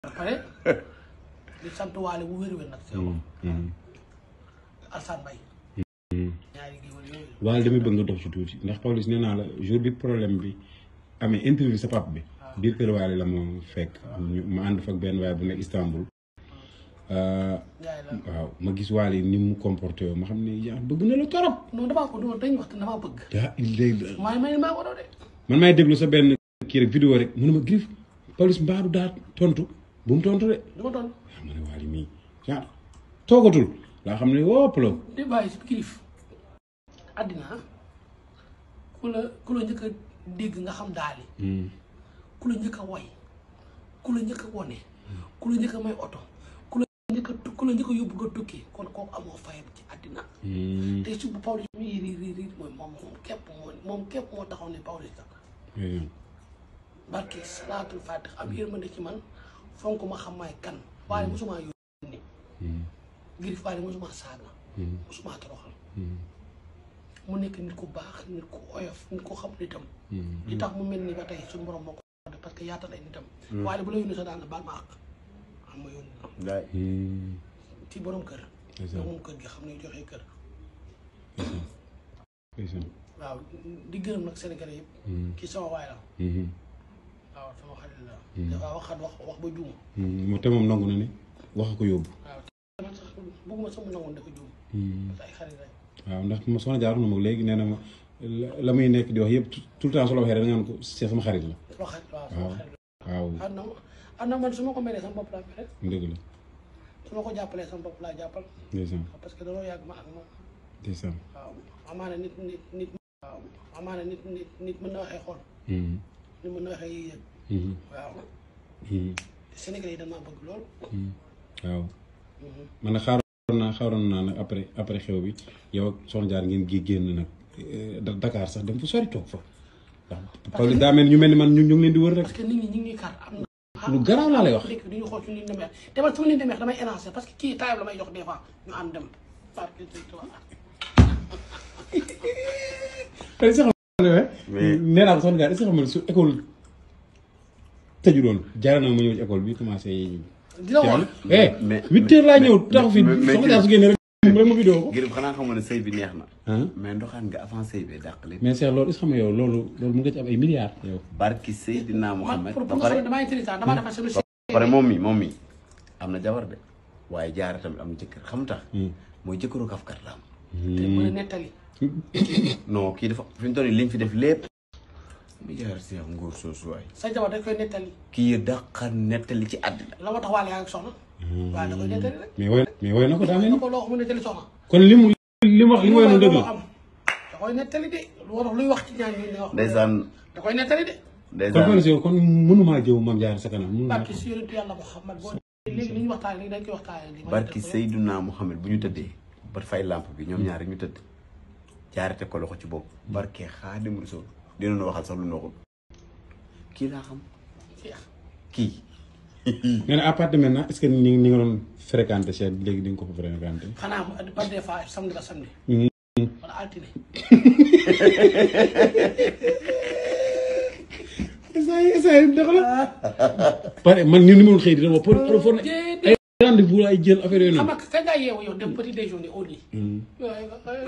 pare di sant waale bu wér-wér nag si yow Alsane Mbaye ñaari géwél yooyu waaye damay bëgg nga dox ci tuuti ndax Pawlish nee naa la jour bi problème bi amee interview sa pap bi biir kër waale la ma fekk ñu ma ànd fa ak benn waaye bu nekk Istanbul Njaay la waaw ma gis waale ni mu comporté yoo ma xam ne yaa bëgg na la torop non damaa ko doon dañ wax te damaa bëgg yaa illee maa may maa ko doon de man maay déglu sa benn kii rek vidéo rek mu ne ma Griff Pawlish mbaaru daa tontu bu mu tontu de du ma doon waaw ma ne waale mii yaa toogatul laa xam ne wopp la di bàyyi si kilif àddina ku la ku la njëkk a dégg nga xam daali ku la njëkk a woy ku la njëkk a wone ku la njëkk a may oto ku la njëkk a tu- ku la njëkk a yóbbu nga tukki kon kooku amoo fayam ci àddina te su bu Pawlish mi riir riir riir mooy moom moom képp moo moom képp moo taxaw ne Pawlish sax barke salaatul fatix am yërmande ci man fonk ma xam maay kan waaye mosuma yónni Griff waaye mosuma saaga mosuma toroxal mu nekk nit ku baax nit ku oyof nit ku xam nitam li tax mu mel ni ba tey suñu borom moo ko def parce que yaatal ay nitam waaye bu la yónni sa daal na baal ma àq xam ma yónni la Ngaay ci borom kër C'est ça. nga moom kër gi xam ne joxee kër ndeysaan waaw di gërëm nag Sénégalais yëpp kii sama waay la waaw sama xarit la dafa waxaat wax wax ba juum moo te moom nangu na ne wax ko yóbbu waaw man sax bëgguma sama nangoon dafa juum parce que ay xarit lañ waaw ndax ma soxna jaar na ma léegi nee na ma la la muy nekk di wax yëpp tout le temps su la waxee rek da nga naan ko c'est sama xarit la sama xarit waaw sama xarit la waaw am na am na man su ma ko meree sama bopp laa mere dëgg la su ma ko jàppalee sama bopp laa jàppal ndeysaan parce que danoo yàgg ma ak moom ndeysaan waaw amaana nit nit nit waaw amaana nit nit nit mën na waxee xol Mhm. nit mën na waxee yëg Mhm. waaw Mhm. Sénégalais yi dañ maa bëgg lool Mhm. waaw man nag xaaroon naa xaaroon naa nag après après xew bi yow ak soxna jaar ngeen gi génn nag eh, Da- Dakar sax dem fu sori toog fa ndax Pawlish daa mel ni ñu mel ni man ñu ñu ngi leen di wër rek parce que nit ñi ñu ngi ñuy kar am na lu garaaw laa lay wax dëkk du ñu xool suñu leen demee te man su ma leen demee damay élancé parce que kii taayam la may jox des fois ñu ànd dem parce que c'est toi tey sax Mais- nee naa ko soxna jaar est-ce que xam nga su école tëju doon jaara na ma ñëw ci école bi commencé dina wax eh mais- huit heures laa ñëw mais- taxu fi mais- mais- soxna jaar su génnee rek rek ma vidéo ko Griff xanaa xamoon ne sëy bi neex na ah mais ndoxaan nga avant sëy bi dàq lépp mais Cheikh loolu est-ce que xam nga yow loolu loolu mu nga ci am ay milliards yow barki Seydina man Muhammad pour ba pour nga pare xam ne damaa intelligent damaa defar sama ba pare moom mi moom mi am na jabar de waaye jaara tamit am na jëkkër xam tax mooy jëkkëru kafkat la am te mën a nettali non kii dafa fi mu toll nii liñ fi def lépp mi jaar si am ngóor soosu waay sa jabar dañ koy nettali kii dàqa nettali ci àddina la ma tax waale yaa ngi soxna waaye da koy nettali rek mais woy mais woy na ko daa mel na ni ko loo xam ne nettali soxna kon li mu li mu wax li mu woy noonu dëgg la am da koy nettali de lu war luy wax ci ñaan ñi ne wax ndeysaan da koy nettali de kon ndeysaan Pawlish yow kon mënumaa jëw Mame Diarra sa kanam mënumaa barki si yonentu yàlla Muhammad boo léegi li ñu waxtaan léegi dañ koy waxtaanee li ma barki def ko Seydina Muhammad bu ñu tëddee ba fay lamp bi ñoom ñaar rek ñu tëdd jaarate ko loxo ci bopp barke Xaadim Rasuul dinañu waxal sax lu noxul kii laa xam Cheikh. kii mais nag à partir de maintenant est-ce que ni ni nga doon fréquenté Cheikh léegi di nga ko fa fréquenté xanaa mu par des fois samedi ba samedi wala altine essay essay doxala pare man ni ni ma doon xëy di dama pour pour pour ay rendez-vous ay jël affaire yooyu xam noonu nga kañ ngaa yeewu yow dem petit déjeuner au lit waay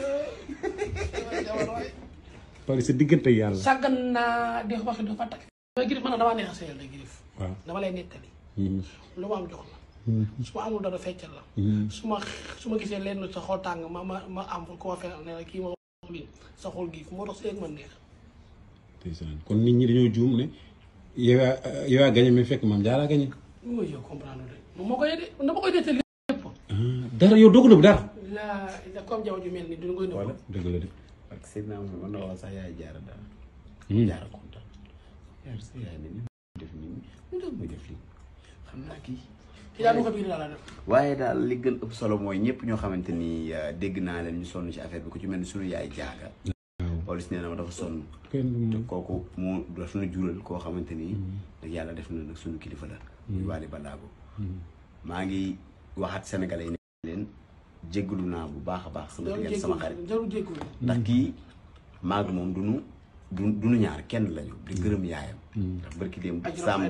waay Pawlish sa diggante ak yàlla sàggan naa di wax dafa takk mais Griff man damaa neex a sëyal de Griff waaw dama lay nettali lu ma am jox la su ma amul dara feccal la su ma su ma gisee lenn sa xol tàng ma ma ma am ko ma fenn ne la kii ma wax lii sa xol gi moo tax sëy ak man neex ndeysaan kon nit ñi dañoo juum ne yow yaa yow yaa gagné mais fekk Mame Diarra gagné mu nga yow comprendre de moom moo koy de dama koy nettali lépp dara yow doo ko nëbb dara la la comme jaww ju mel ni duñu koy nëbb dëgg la de barke Seydina Muhammad man na wax sax yaay jaara daal jaara kontaan yaar sa yaay ne ni mu def nii mu doon muy def lii xam naa kii kii daal du ko biir daal la def waaye daal li gën ëpp solo mooy ñëpp ñoo xamante ni euh, dégg naa leen ñu sonn ci affaire bi ku ci mel ni sunu yaay jaaga Pawlish nee na ma dafa sonn kenn du te moom kooku mu daf na jural koo xamante ni nag yàlla def na nag sunu kilifa la muy Waly Ballago maa ngi waxaat sénégalais yi ne leen jéggalu naa bu baax a baax sama jarul diggante sama xarit jéggul jarul jéggul ndax kii maag moom duñu du duñu ñaar kenn lañu di gërëm yaayam ndax barki démb Ajuratu saam Ayda. dafa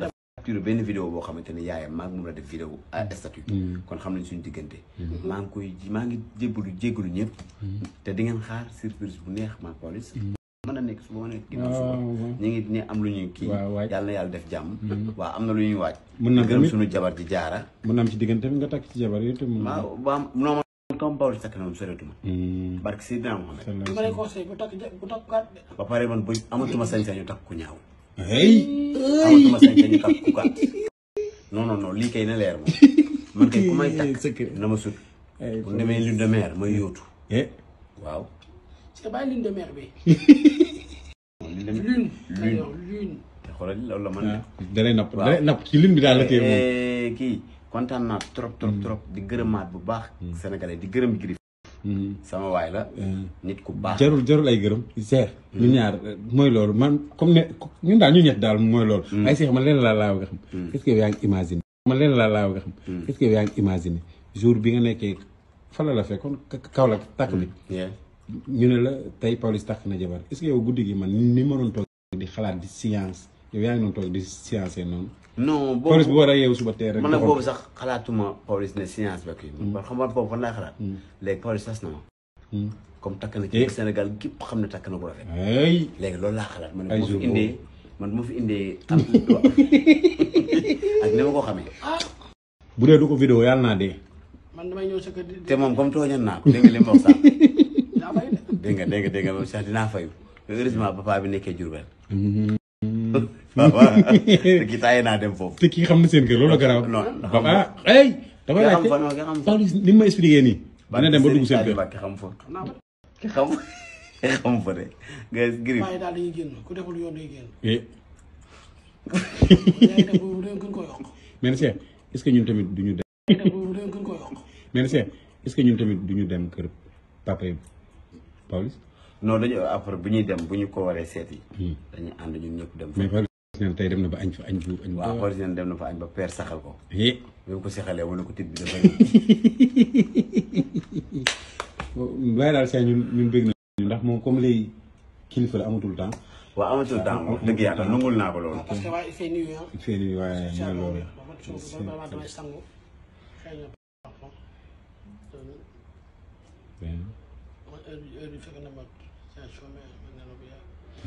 capturé benn vidéo boo xamante ne yaayam maa ngi moom la def vidéo à statut kon xam nañ suñu diggante maa ngi koy maa ngi jébbalu jéggalu ñëpp te di ngeen xaar surprise bu neex maa Pawlish mën na nekk suba mën na nekk ginnaaw suba ñu ngi ne am lu ñuy kii waaw waaj. yàlla na yàlla def jàmm waaw am na lu ñuy waaj Mën na di gërëm tamit- suñu jabar ji jaara mën na am ci diggante bi nga takk ci jabar yow tamit. waaw waaw non man comme Pawlish takk na moom soreetuma barke Seydina Mohamed li ma lay conseillé bu takk ja bu takk gàtt de. ba pare man bu amatuma sañ-sañu takk ku ñaaw hey. amatuma sañ-sañu takk ku gàtt non non non lii kay na leer moom man kay ku may takk Secret. na ma sut ay bu demee lune de mer may yóotu eh. waaw c'est bàyyi lune de mer bi. lune de mer lune. Lune. lune lune. te xoolal loolu la man de dalay napp Waaw. dalay napp ci lim bi daal la téye moom. Eh, kii kontaan naa trop trop trop di gërëmaat bu baax sénégalais di gërëm Griff sama waay la nit ku baax jarul jarul ay gërëm seex ñu ñaar mooy loolu man comme ne ñun daal ñu ñett daal mooy loolu ay seex man leen laa laa nga xam est-ce que yow yaa ngi imaginer man leen laa laa nga xam est-ce que yow yaa ngi imaginer jour bi nga nekkee fa la la fekkoon kaw la takk bi Yeah. ñu ne la tey Pawlish takk na jabar est-ce que yow guddi gi man ni ma doon toog di xalaat di science yow yaa ngi doon toog di science noonu non Pawlish bu boobu war a yeewu suba teel rek man nag doxal. boobu sax xalaatuma Pawlish ne science ba kii man xam nga boobu fan laay xalaat léegi Pawlish tas na ma Hmm. comme takk na Eh. ci Sénégal gépp xam ne takk na ko rafet ay léegi loolu laa xalaat man Ay bu ma jour fi indee man bu ma fi indee am ak ni ma ko xamee bu dee du ko vidéo yàlla naa dee man damay ñëw sa kër di. te moom comme tooñoon naa ko dégg nga li ma wax sax daa fay de. dégg nga dégg nga dégg nga moom sax dinaa fayu heureusement papa bi nekkee Diourbel waaw waaw te kii taaye naa dem foofu te kii xam na seen kër loolu garaaw non ba ah ay dafa nga xam laajte fa non nga xam fa Pawlish ni ma expliqué nii dina dem ba dugg seen kër Mbàkke xam fa xam naa ba. ki xam xam fa de nga Griff waaye daal dañuy génn ku deful yoon day génn. eh yaay def boobu dañ gën ko yokk. mais nag Cheikh est-ce que ñun tamit du ñu dem yaay def boobu dañ gën ko yokk. mais nag Cheikh est-ce que ñun tamit du ñu dem kër papa yi Pawlish non dañu après bu ñuy dem bu ñu ko waree seeti dañuy ànd ñun ñëpp dem fa mais Pawlish neen tey dem na ba añ fa añ bu añ waaw ba Pawlish neen dem na fa añ ba père saxal ko eh bi mu ko saxalee mu ne ko tit bi dafa waaye daal Cheikh ñun ñun bëgg nañu ndax moom comme léegi kilifa la amatul temps waaw amatul temps wax dëgg yàlla nangul naa ko loolu parce que waaye il fait nuit ah. fii nii waaye incha mooy allah loolu ba man suuf ba man damay sangu. xëy na parfum. Ben, man heure bi heure bi fekk na ma situation mais man ne la bu yàgg.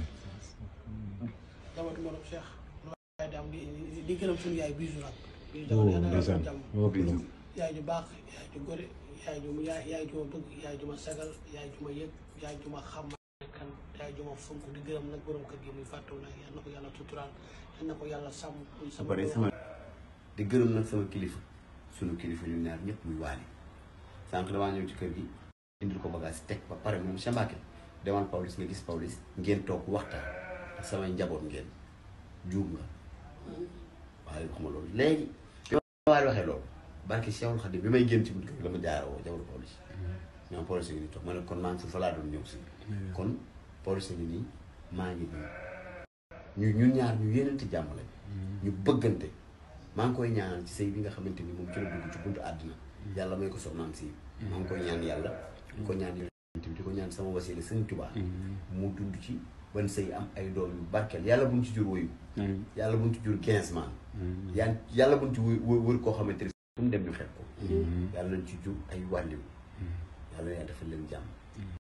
jabatu ma doon Cheikh. lu waaye di am di di- di gërëm suñu yaay bisu nag. bisu oh jamono yàlla na ndeysaan jàmm. oh bisu yaay ju baax yaay ju gore yaay ju yaay yaay ju ma bëgg yaay ju ma sagal yaay ju ma yëg yaay ju ma xam kan yaay ju ma fonk di gërëm nag borom kër gi muy fàttewu nag yal na ko yàlla tuturaal yal na ko yàlla sàmm muy ba sama pare sama di gërëm nag sama kilifa sunu kilifa ñu ñaar ñëpp muy waali sànq damaa ñëw ci kër gi indil ko bagage teg ba pare moom sa Mbàkke demal Pawlish nga gis Pawlish ngeen toog waxtaan ak samay njaboot ngeen juum nga waaye wax ma loolu léegi bi ma waali waxee loolu barke Cheikhul Khadim bi may génn ci buntu kër gi la ma jaara woo jabaru Pawlish ñoom Pawlish ngi nii toog ma ne kon maa ngi fi fa laa doon ñëw si kon Pawlish ngi nii maa ngi nii ñu ñun ñaar ñu yéenante jàmm lañ ñu bëggante maa ngi koy ñaanal ci sëy bi nga xamante ni moom ci la dugg ci buntu àddina yàlla may ko soxnaam si maa ngi koy ñaan yàlla di ko ñaan yonent bi di ko ñaan sama wasila sëñ Tuubaa mu dund ci ban sëy am ay doom yu barkeel yàlla buñ ci jur woyu yàlla buñ ci jur quinze man yaa yàlla buñ ci wë- wë- wër koo xamante ni fu mu dem ñu xeeb ko yàlla nañ ci jur ay wàlliw yàlla yaa defal leen jàmm